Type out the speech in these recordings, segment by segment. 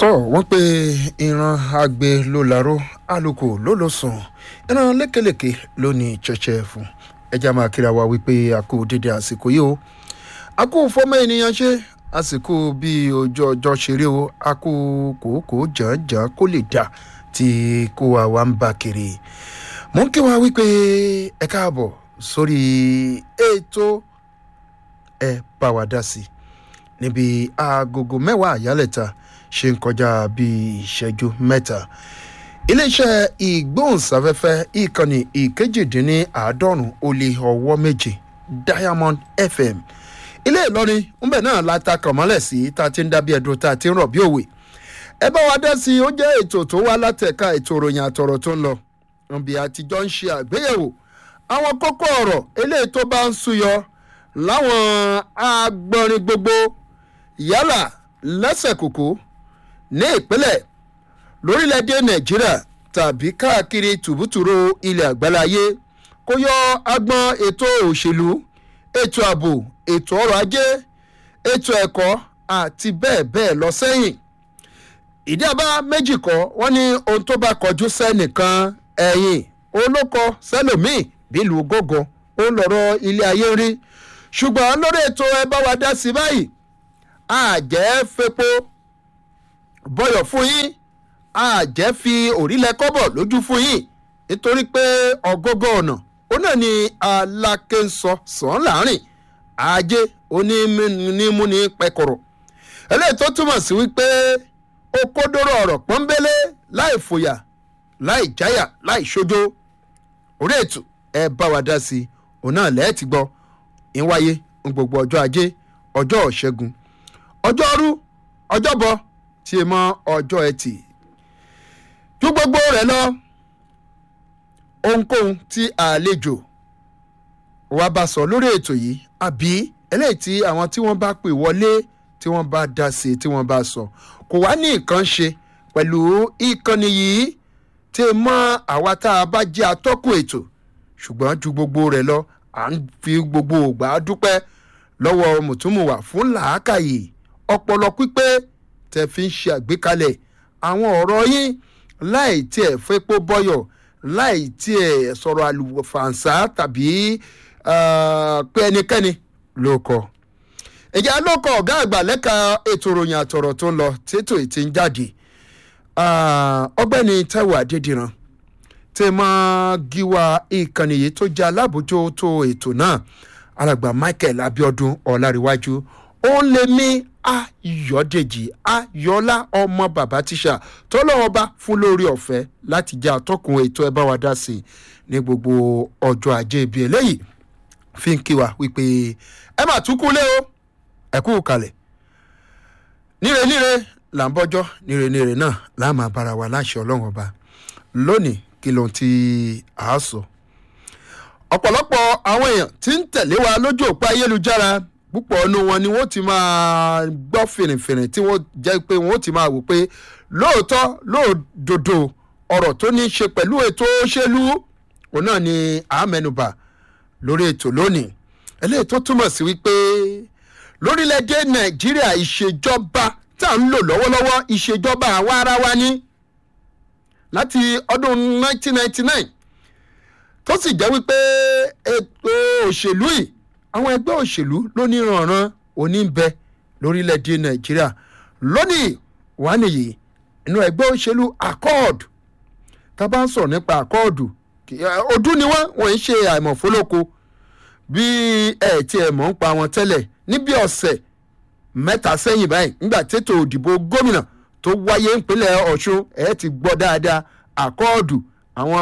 tọ́ wọ́n pe ìran agbe ló laró àlùkò ló lọ sùn ìran lékelèké ló ní chẹ́chẹ́ fún ẹja máa kíra wa wípé a kú dédé àsìkò yìí o a kú fọ́mọ ènìyàn ṣe àsìkò bí ojú ọjọ́ ṣeré o a kú kòókòó jàǹjàǹ kó lè dà tí kó wa wá ń bá kiri mò ń kí wa wípé ẹ káàbọ̀ sórí ètò ẹ bá wa dá sí níbi agogo mẹ́wàá àyálẹ̀ta ṣe ń kọjá bíi ìṣẹ́jú mẹ́ta iléeṣẹ́ ìgbóhùnsáfẹ́fẹ́ ìkànnì ìkejìdínláàádọ́rùn ó lé ọwọ́ méje diamond fm ilé ìlọrin ńbẹ náà la ta kàn mọ́lẹ̀ sí tá a ti ń dábí ẹ̀dùn tá a ti ń rọ̀ bí òwe ẹ bá wa dá sí i ó jẹ́ ètò tó wá látẹ̀ka ètò ìròyìn àtọ̀rọ̀ tó ń lọ nbí àtijọ́ ń ṣe àgbéyẹ̀wò àwọn kókó ọ̀rọ̀ eléyìí tó bá ń súyọ láwọn agbọ̀nrin gbogbo yálà lẹ́sẹ̀ kòkó ní ìpínlẹ̀ lórílẹ̀‐èdè nàìjíríà tàbí káàkiri tùbútùrú ilẹ̀ àgbáláyé kó yọ agbọn ètò òṣèlú ètò ààbò ètò ọrọ̀ ajé ètò ẹ̀kọ́ àti bẹ́ẹ̀ bẹ́ẹ̀ lọ sẹ́yìn ìdí àbá méjì kọ́ wọ́n ní ohun tó bá kọjú sẹ́nìkan ẹ̀yìn olóko sẹ́lòmíì bílùú gógó ó ń lọ́rọ̀ ilé ayé rí ṣùgbọ́n lórí ètò ẹ bá wa dá sí báyìí àjẹ́ fepo bọyọ̀ fún yín àjẹ́ fi òrílẹ̀ kọ́bọ̀ lójú fún yín nítorí pé ọgọ́gọ́ ọ̀nà ó náà ni alákẹ́ńsọ sàn láàrin ajé onímúni pẹkọrọ eléyìí tó túmọ̀ sí wípé ó kódóró ọ̀rọ̀ pọ́nbélé láì fòyà láì jáyà láì ṣojo orí ètò ẹ bá wa dá sí i òun náà lẹ́ẹ̀ ti gbọ́ ń wáyé ń gbogbo ọjọ́ ajé ọjọ́ ṣẹ́gun ọjọ́rú ọjọ́bọ tí mọ ọjọ́ ẹtì ju gbogbo rẹ̀ lọ ohunkóhun tí àlejò wa bá sọ lórí ètò yìí àbí eléyìí tí àwọn tí wọ́n bá pè wọlé tí wọ́n bá dá sí tí wọ́n bá sọ kò wá ní nǹkan ṣe pẹ̀lú ìkànnì yìí tí mọ àwa tá a bá jẹ́ atọ́kùn ètò ṣùgbọ́n ju gbogbo rẹ̀ lọ à ń fi gbogbo ògbà dúpẹ́ lọ́wọ́ mùtúmùwà fún làákàyè ọpọlọ pípé tẹ fi ń ṣe àgbékalẹ̀ àwọn ọ̀rọ̀ yín láì tiẹ̀ fẹ́pọ̀ bọ́yọ̀ láì tiẹ̀ sọ̀rọ̀ àlùfàǹsá tàbí pé ẹnikẹ́ni ló kọ. ìjà ló kọ ọ̀gá àgbà lẹ́ka ètò ìròyìn àtọ̀rọ̀ tó ń lọ tètò ètí ń jáde ọgbẹ́ni taiwo adédìran tẹ máa gíwá ìkànnì yìí tó jẹ́ alábòójútó ètò náà alàgbà michael abiodun ọ̀làríwájú ó lè mí ayọ̀dèjì ayọ̀lá ọmọ bàbá tíṣà tọ́lọ́wọ́ bá fún lórí ọ̀fẹ́ láti jẹ́ àtọ́kùn ètò ẹ bá wa dá sí i ní gbogbo ọjọ́ ajé ibi eléyìí fi ń kí wa wípé ẹ mà tún kú lé o ẹ kú kalẹ̀ níre níre là ń bọ́jọ́ níre níre náà là máa bára wa láṣẹ ọlọ́run ọba lónìí kí ló ń ti àásọ ọ̀pọ̀lọpọ̀ àwọn èèyàn tí ń tẹ̀lé wa lójú òpó ayélujára púpọ̀ ọ̀nù wọn ni wọ́n ti máa gbọ́ fìrìfìrì tí wọ́n jẹ́ pé wọ́n ti máa wò pé lóòótọ́ lóòdodo ọ̀rọ̀ tó ní í ṣe pẹ̀lú ètò òṣèlú òun náà ni àmẹnubà lórí ètò lónìí eléyìí tó túmọ̀ sí wípé lórílẹ̀‐èdè nàìjíríà ìṣèjọba tá à ń lò lọ́wọ́lọ́wọ́ ìṣèjọba àwa ara wa ní láti ọdún 1999 tó sì jẹ́ wípé ètò òṣèlú yìí àwọn ẹgbẹ́ òṣèlú lóníranran oníbẹ lórílẹ̀‐èdè nàìjíríà lónìí wà nìyí inú ẹgbẹ́ òṣèlú accord tá a bá ń sọ̀rọ̀ nípa accord ọdún ni wọ́n wọ́n ń ṣe àìmọ̀fólóko bí ẹ̀ tí ẹ̀ mọ̀ ń pa wọn tẹ́lẹ̀ níbi ọ̀sẹ̀ mẹ́ta sẹ́yìn báyìí nígbà tètò òdìbò gómìnà tó wáyé ìpínlẹ̀ ọ̀ṣun ẹ̀ ti gbọ́ dáadáa accord àwọn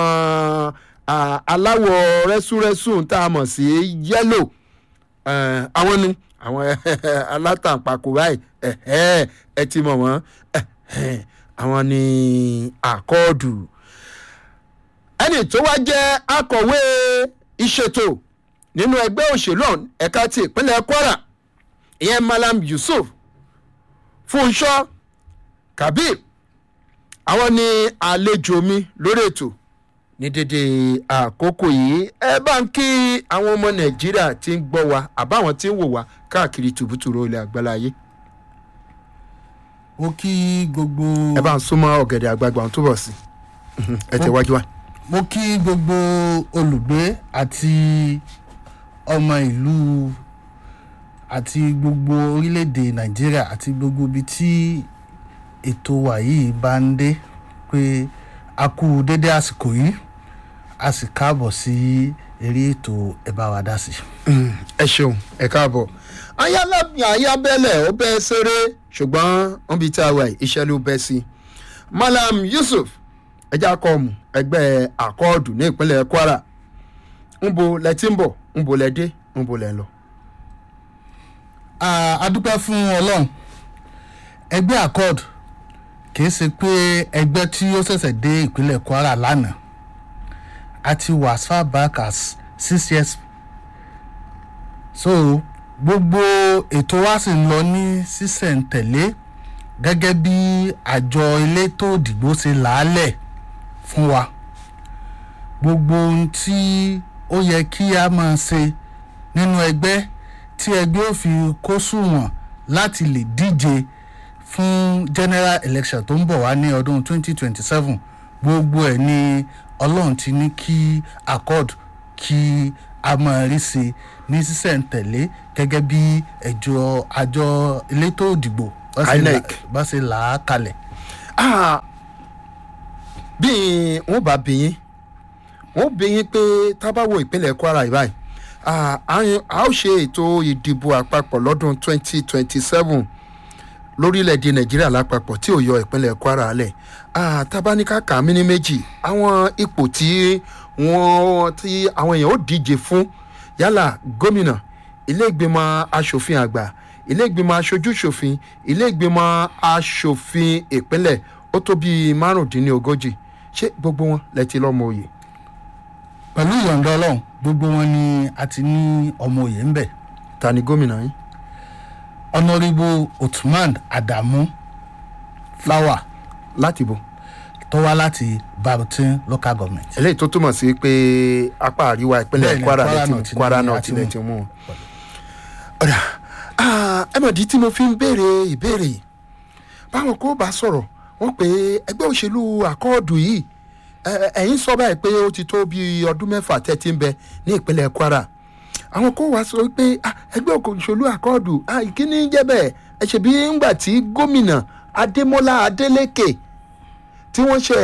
aláwọ̀ rẹ́súrẹ́sù tá a mọ̀ sí yẹ́lò àwọn ni àwọn alátàǹpàkò báyìí ẹ ti mọ̀ wọ́n àwọn ni àkọọ́dù ẹni tó wá jẹ́ akọ̀wé ìṣètò nínú ẹgbẹ́ òṣèlú ẹ̀ka ti ìpínlẹ̀ kwara ìyẹn malam yusuf fúnṣọ́ kabir àwọn ni àlejò mi lórí ètò ní dédé àkókò yìí ẹ bá ń kí àwọn ọmọ nàìjíríà tí ń gbọ́ wa àbáwọn tí ń wò wá káàkiri tùbútùrú ilẹ̀ àgbáláyé. ó kí gbogbo ẹ bá ń súnmọ́ ọ̀gẹ̀dẹ̀ àgbààgbà ọ̀hún túbọ̀ sí Mhm. ẹ tẹ̀wájú wa. mo kí gbogbo olùgbé àti ọmọ ìlú àti gbogbo orílẹ̀-èdè nàìjíríà àti gbogbo ibi tí ètò wa yìí bá ń dé pé a kú dédé àsìkò yìí a sì káàbọ̀ sí eré ètò ẹ bá wa dá sí. Mm, ẹ ṣeun ẹ káàbọ̀ ayábẹ́lẹ̀ ó bẹ́ ṣeré ṣùgbọ́n wọ́n bí tí a wà yìí, iṣẹ́ ló bẹ́ sí. malam yusuf ẹja kọ́ọ̀mù ẹgbẹ́ àkọọ́dù ní ìpínlẹ̀ kwara ń bo lẹ ti ń bọ̀ ń bo lẹ dé ń bo lẹ ń lọ. Ah, a dúpẹ́ fún ọlọ́run ẹgbẹ́ accord kìí ṣe pé ẹgbẹ́ tí ó ṣẹ̀ṣẹ̀ dé ìpínlẹ̀ kwara lánàá a ti wà as far back as six years so gbogbo ètò wa sì ń lọ ní sísẹ̀ǹtẹ̀lé gẹ́gẹ́ bí àjọ elétò òdìgbò ṣe làálẹ̀ fún wa gbogbo ohun tí ó yẹ kí a máa ṣe nínú ẹgbẹ́ tí ẹgbẹ́ ò fi kó sùnwọ̀n láti lè díje fún general election tó ń bọ̀ wá ní ọdún 2027 gbogbo ẹ̀ ni ọlọ́run ti ní kí accord kí a máa rí sí ní sísẹ̀ǹtẹ̀lé gẹ́gẹ́ bí ẹjọ́ àjọ elétò òdìgbò bá ṣe là- INEC. bá ṣe là á kalẹ̀. Ah, bí wọn bá bí yín wọn bí yín pé tá a bá wo ìpínlẹ̀ kwara yìí báyìí ah, a a ó ṣe ètò ìdìbò àpapọ̀ lọ́dún 2027 lórílẹ̀‐èdè nàìjíríà lápapọ̀ tí ò yọ ìpínlẹ̀ kwara lẹ̀ Ah, tá a bá ní ká kà á mí ní méjì àwọn ipò tí wọ́n tí àwọn èèyàn ó díje fún yálà gómìnà ilé ìgbìmọ̀ asòfin àgbà ilé ìgbìmọ̀ aṣojú-ṣòfin ilé ìgbìmọ̀ asòfin ìpínlẹ̀ ó tó bíi márùndínlógójì ṣé gbogbo wọn lẹ ti lọ́mọ òye pẹ̀lú ìyọ̀ǹda ọlọ́run gbogbo wọn ni a ti ní ọmọ òye ń bẹ̀. ta ni gómìnà yín honourable ottoman adamu flower láti bò tó wá láti barberton local government. eléyìí tó túmọ̀ sí pé apá àríwá ìpínlẹ̀ Bẹ́ẹ̀ni, kwara Kwara lẹ ti North ni kwara a náà ti tilẹ̀ mú. ti mú un. ọ̀dà ah, ẹ mọ̀ di tí mo fi ń béèrè ìbéèrè yìí báwọn kò bá sọ̀rọ̀ wọ́n pé ẹgbẹ́ òṣèlú àkọọ́dù yìí ẹ- ẹ̀yin sọ báyìí pé ó ti tó bí ọdún mẹ́fà tẹ́ ti ń bẹ ní ìpínlẹ̀ kwara àwọn kò wá sọ pé ah, ẹgbẹ́ òṣèlú àkọọ́dù ah, ìkíní jẹ́ bẹ́ẹ̀ ẹ ṣe bí ńgbà tí gómìnà adémọlá adélèké tí wọ́n ṣe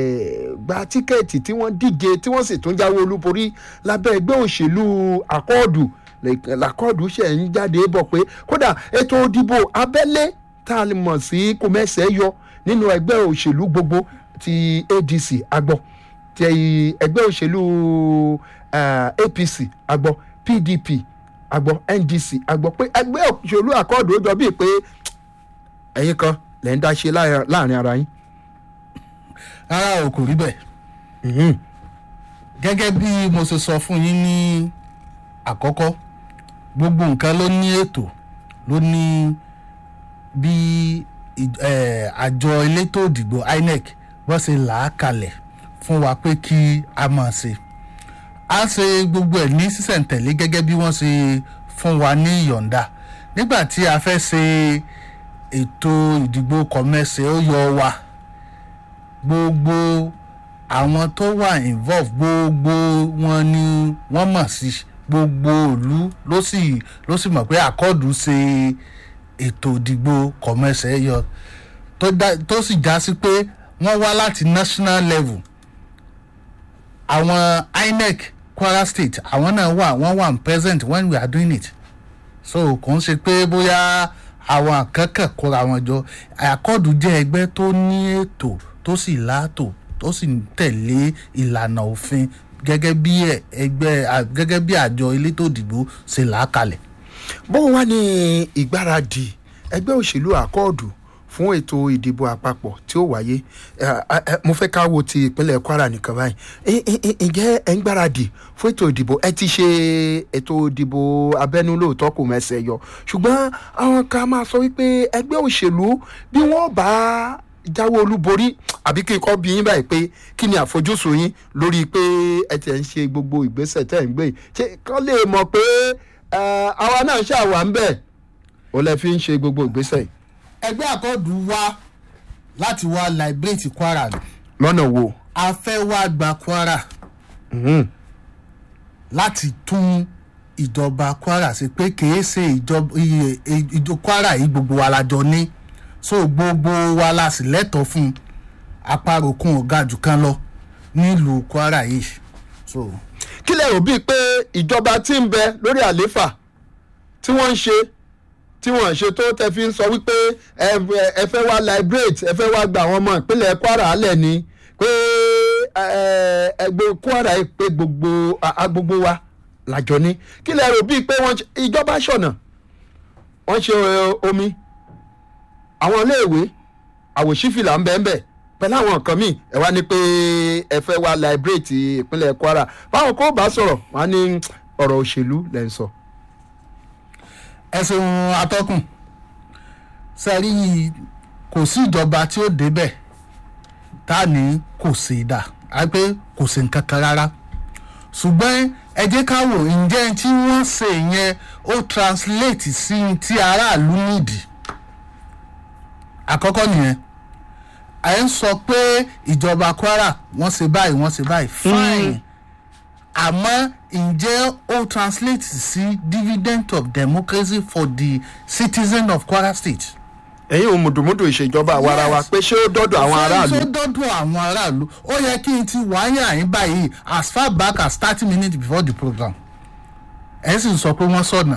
gba tíkẹ́ẹ̀tì tí wọ́n díje tí wọ́n sì tún jáwé olúborí lábẹ́ ẹgbẹ́ òṣèlú àkọọ́dù làkọọ́dù ṣe ń jáde bọ̀ pé kódà ètò òdìbò abẹ́lé tá a lè mọ̀ sí kòmẹ́sẹ̀ yọ nínú ẹgbẹ́ òṣèlú gbogbo ti adc agbọ́ ti ẹgbẹ́ òṣèlú eh, apc agbọ́ pdp agbọ́ ndc agbọ́ pé ẹgbẹ́ òṣèlú àkọọ́dù ó jọ bíi pé ẹ̀yin kan lẹ́ ń dá ṣe láàrin láàrin ara yín. rárá o kò rí bẹ́ẹ̀ Mhm. gẹ́gẹ́ bí mo ṣe sọ fún yín ní àkọ́kọ́ gbogbo nǹkan ló ní ètò ló ní bí ì- eh, àjọ elétò òdìgbò inec bó ṣe là á kalẹ̀ fún wa pé kí a máa ṣe a ṣe gbogbo ẹ̀ ní sísẹ̀ǹtẹ̀lé gẹ́gẹ́ bí wọ́n ṣe fún wa ní ìyọ̀ǹda nígbà tí a fẹ́ ṣe ètò ìdìbò kọ̀mẹ́sẹ̀ ó yọ wa gbogbo àwọn tó wà involve gbogbo wọn ni wọ́n mọ̀ sí gbogbo ìlú ló sì ló sì mọ̀ pé àkọọdù ṣe ètò ìdìbò kọmẹsẹ yọ tó dá- tó sì já sí pé wọ́n wá láti national level àwọn inec kwara state àwọn náà wà wọ́n wà present when we are doing it so kò ń ṣe pé bóyá àwọn akẹ́kọ̀ọ́ kóra wọn jọ àkọọdù jẹ́ ẹgbẹ́ tó ní ètò tó sì láàtò tó sì ń tẹ̀lé ìlànà òfin gẹ́gẹ́ bí ẹ- ẹgbẹ́ à- gẹ́gẹ́ bí àjọ elétò ìdìbò ṣe là á kalẹ̀. bó wá ní ìgbáradì ẹgbẹ́ òṣèlú àkọọ́dù fún ètò ìdìbò àpapọ̀ tí ó wáyé ẹ, ẹ, ẹ, mo fẹ́ ká wo ti ìpínlẹ̀ kwara nìkan báyìí Ẹ- ẹ- ẹ- ǹjẹ́ ẹ ń gbáradì fún ètò ìdìbò ẹ ti ṣe ètò ìdìbò abẹ́nú lóòótọ́ kò mẹ́sẹ̀ yọ ṣùgbọ́n àwọn kan máa sọ wípé ẹgbẹ́ òṣèlú bí wọ́n bá jáwé olúborí àbí kí n kọ́ bí yín báyìí pé kí ni àfojúsùn yín lórí pé ẹ tẹ̀ ń ṣe gbogbo ìgbésẹ̀ tẹ̀ ń gbé yìí? ṣé kán lè mọ̀ pé ẹ, àwa náà ṣàwà ń bẹ̀ ó lẹ fi ń ṣe gbogbo ìgbésẹ̀ yìí. ẹgbẹ́ àkọ́dù wá láti wá liberate kwara ni lọ́nà wo. a fẹ́ wá gba kwara Mhm. láti tún ìjọba kwara ṣe pé kìí ṣe ìjọba iye- ìjọ kwara yìí gbogbo wa la jọ ní so gbogbo wa la sì lẹ́tọ̀ọ́ fún apárokùn ọ̀gá jù kan lọ nílùú kwara yìí so kí lẹ rò bíi pé ìjọba tí ń bẹ lórí àlééfà tí wọ́n ń ṣe tí wọ́n ń ṣe tó tẹ fi ń sọ wípé ẹ ẹ fẹ́ wá liberate ẹ fẹ́ wá gba àwọn ọmọ ìpínlẹ̀ kwara alẹ̀ ni pé ẹ, ẹgbẹ́ kwara yìí pé gbogbo a- a gbogbo wa làjọ ní kí lẹ rò bíi pé wọ́n ṣe- ìjọba ṣọ̀nà wọ́n ṣe ẹ, omi àwọn iléèwé àwòṣífìlà ń bẹ́ẹ̀ bẹ́ẹ̀ pẹ̀lú àwọn nǹkan míì ẹ wá ní pé ẹ fẹ́ wá liberate ìpínlẹ̀ kwara báwọn kò bá sọ̀rọ̀ wọ́n á ní ọ̀rọ̀ òṣèlú lẹ́ ń sọ. ẹsùn atọ́kùn sẹ́rí kò sí ìjọba tí ó débẹ̀ tá a ní kò sí dà á pé kò sí nǹkan kan rárá ṣùgbọ́n ẹ jẹ́ ká wò ǹjẹ́ tí wọ́n ṣe yẹn ó translate sí ti aráàlú nídìí àkọ́kọ́ nìyẹn à ń sọ pé ìjọba kwara wọ́n ṣe báyìí wọ́n ṣe báyìí fine àmọ́ ǹjẹ́ ó translate sí dividend of democracy for the citizen of kwara state. ẹ̀yin ò mùdùmùdù ìṣèjọba àwarawa Yes. pé ṣé ó dọ́dọ̀ àwọn aráàlú. ṣé dọ́dọ̀ àwọn aráàlú ó yẹ kí n ti wáyà yín báyìí as far back as thirty minutes before the program ẹ sì sọ pé wọ́n sọ̀nà.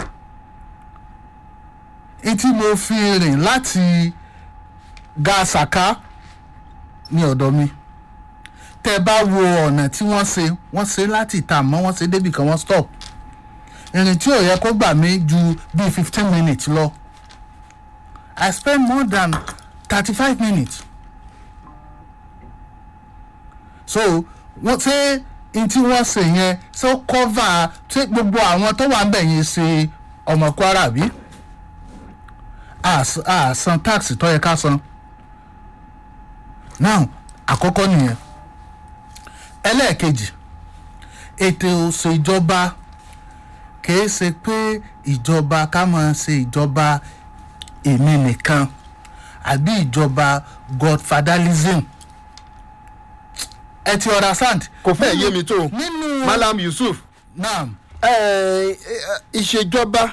etí mo fi rìn láti ga saka ní ọ̀dọ̀ mi tẹ́ bá wo ọ̀nà tí wọ́n ṣe wọ́n ṣe láti ìta àmọ́ wọ́n ṣe débì kan wọ́n stop ìrìn tí ò yẹ kó gbà mí ju bíi fifteen minutes lọ I spend more than thirty-five minutes. so wọ́n ṣé n tí wọ́n ṣe yẹn ṣé ó cover ṣé gbogbo àwọn tó wà ń bẹ̀ yẹn ṣe ọmọ kwara bí? a s- a san tax tó yẹ ká san. now àkọ́kọ́ nìyẹn ẹlẹ́ẹ̀kejì ètò òṣèjọba kìí ṣe pé ìjọba ká máa ṣe ìjọba èmi nìkan àbí ìjọba godfatherism ẹ ti understand. kò fẹ́ yé mi tó nínú malam yusuf naam ẹ, ẹ, ìṣèjọba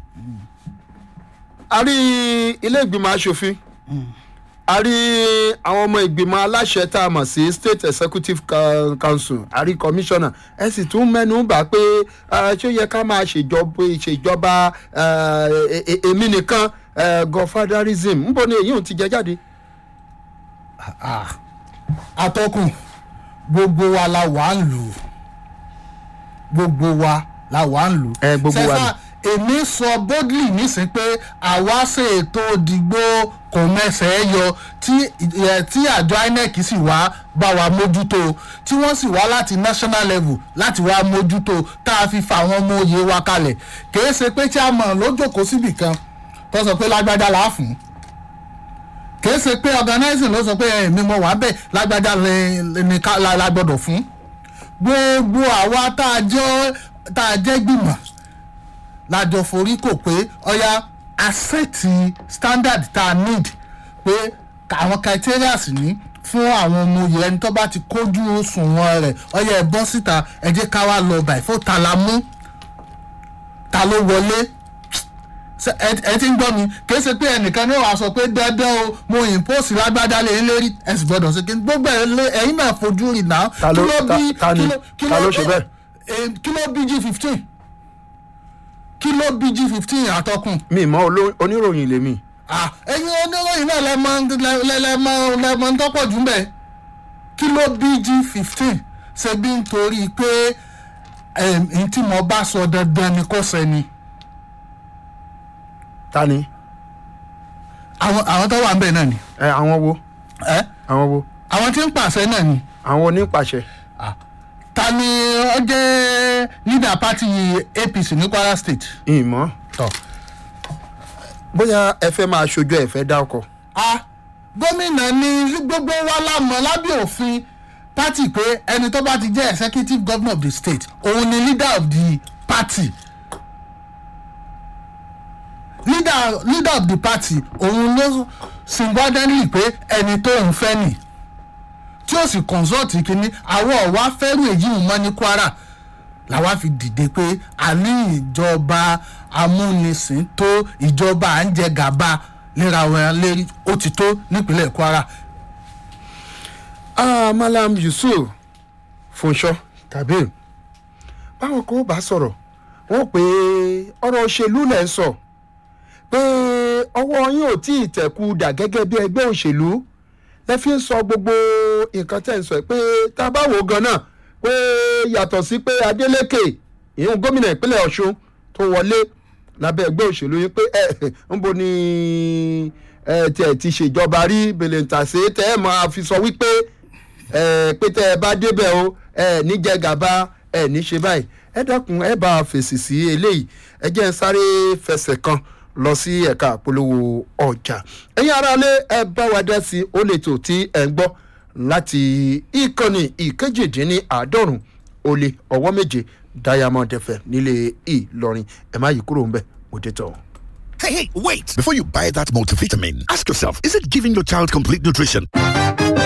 a rí ilé ìgbìmọ̀ asòfin a rí àwọn ọmọ ìgbìmọ̀ aláṣẹ tá a mọ̀ sí state executive Coun- council a rí commissioner ẹ sì tún mẹ́nu bà pé ah, ṣé ó yẹ ká máa ṣèjọba ìṣèjọba ah, e- e- èmi nìkan eh, godfatherism níbo ni èyí ò ti jẹ jáde. ah, atọ́kùn gbogbo wa la wà ń lù ú. gbogbo wa la wà ń lù ú. Ẹ, gbogbo wa Sẹ́sà, èmi sọ boldly nísìn pé àwa ṣe ètò òdìgbò kò mẹsẹ̀ ẹ́ yọ tí ẹ, tí àjọ inec sì wá bá wa mójútó tí wọ́n sì wá láti national level láti wá mójútó tá a fi fa àwọn ọmọ òye wa kalẹ̀ kìí ṣe pé tí a mọ̀ lójókòó síbì kan tó sọ pé lágbájá là á fún un kìí ṣe pé organizing ló sọ pé èmi mo wà bẹ́ẹ̀ lágbájá lè- lè- ní ká- la la gbọ́dọ̀ fún gbogbo àwa tá a jẹ́ tá a jẹ́ gbìmọ̀ lájọ forí kò pé ọya àṣẹ́tì standard tá a need pé àwọn criteria ní fún àwọn ọmọ oyè ẹni tó bá ti kójú òṣùwọ̀n rẹ̀ ọya ẹ bọ́ síta ẹ jẹ́ ká wá lọ báyìí fún ta la mú ta ló wọlé Ṣé ẹ ẹ ti ń gbọ́ mi kìí ṣe pé ẹnìkan ní wàá sọ pé dandan o mo impose lágbádá lè ń lérí ẹ sì gbọ́dọ̀ ṣe kí n gbogbo ẹ lé ẹ̀yin náà fojú rìn náà Ta ló- ta- ta ni? kí Ta ló ṣe bẹ́ẹ̀? eh, kí ló bí g fifteen kí ló bí g fifteen àtọkùn mi mọ oló- oníròyìn lèmi. Ah, ẹ̀yin oníròyìn náà lẹ́mọ lẹ́mọ lẹ́mọ ń tọ́pọ̀ jù mbẹ́ kí ló bí g fifteen ṣe bí nítorí pé ẹ̀ẹ́n tí mo bá sọ dandan ni kò sẹ́ni ta ni. àwọn àwọn tó wà ń bẹ̀ náà ni ẹ àwọn wo ẹ́ àwọn wo àwọn tí ń pàṣẹ náà ni àwọn onípàṣẹ. ta ni ó jẹ́ leader party apc ní kwara state. ìmọ̀ tọ́ bóyá ẹ fẹ́ máa ṣojú ẹ fẹ́ dá ọkọ̀. a gómìnà ní gbogbo wa lámọ̀ lábẹ́ òfin party pé ẹni tó bá ti jẹ́ executive governor of the state òun ni leader of the party leader leader of the party òun ló singularly pé ẹni tó ń fẹ́ nì tí ó sì consult kínní àwọn ọ̀wá fẹ́rù èyí mọ́ ní kwara làwa fi dìde pé a ní ìjọba amúnisìn tó ìjọba à ń jẹ gàba léra wọn lérí ó ti tó nípínlẹ̀ kwara ah malam yusuf funṣọ kabir báwọn kan bá sọ̀rọ̀ wọ́n pé ọ̀rọ̀ òṣèlú lẹ̀ ń sọ pé ọwọ́ yín ò tí ì tẹ̀kú dà gẹ́gẹ́ bí ẹgbẹ́ òṣèlú lẹ fi ń sọ gbogbo nǹkan tẹ̀ ń sọ pé tá a bá wò ó gan náà pé yàtọ̀ sí pé adeleke ìyẹn gómìnà ìpínlẹ̀ ọ̀ṣun tó wọlé lábẹ́ ẹgbẹ́ òṣèlú yín pé ẹ ń bo ni ẹ tiẹ̀ ti ṣèjọba rí bèlèǹtàṣe tẹ́ ẹ máa fi sọ wípé ẹ pé tẹ́ ẹ bá débẹ̀ o ẹ níjẹ gàba ẹ ní ṣe báyìí ẹ dákun ẹ bá a fèsì sí eléyìí ẹ jẹ́ ń sáré fẹsẹ̀ kan lọ sí ẹ̀ka àpolówó ọjà ẹ̀yin aráalé ẹ bá wa dá sí ó lè tò tí ẹ ń gbọ́ láti ìkànnì ìkejìdínláàádọ́rùn ó lé ọwọ́ méje diamond fm nílé ìlọrin ẹ má yí kúrò ń bẹ̀ mo dé tọ̀. Hey, hey, wait! Before you buy that multivitamin, ask yourself is it giving your child complete nutrition?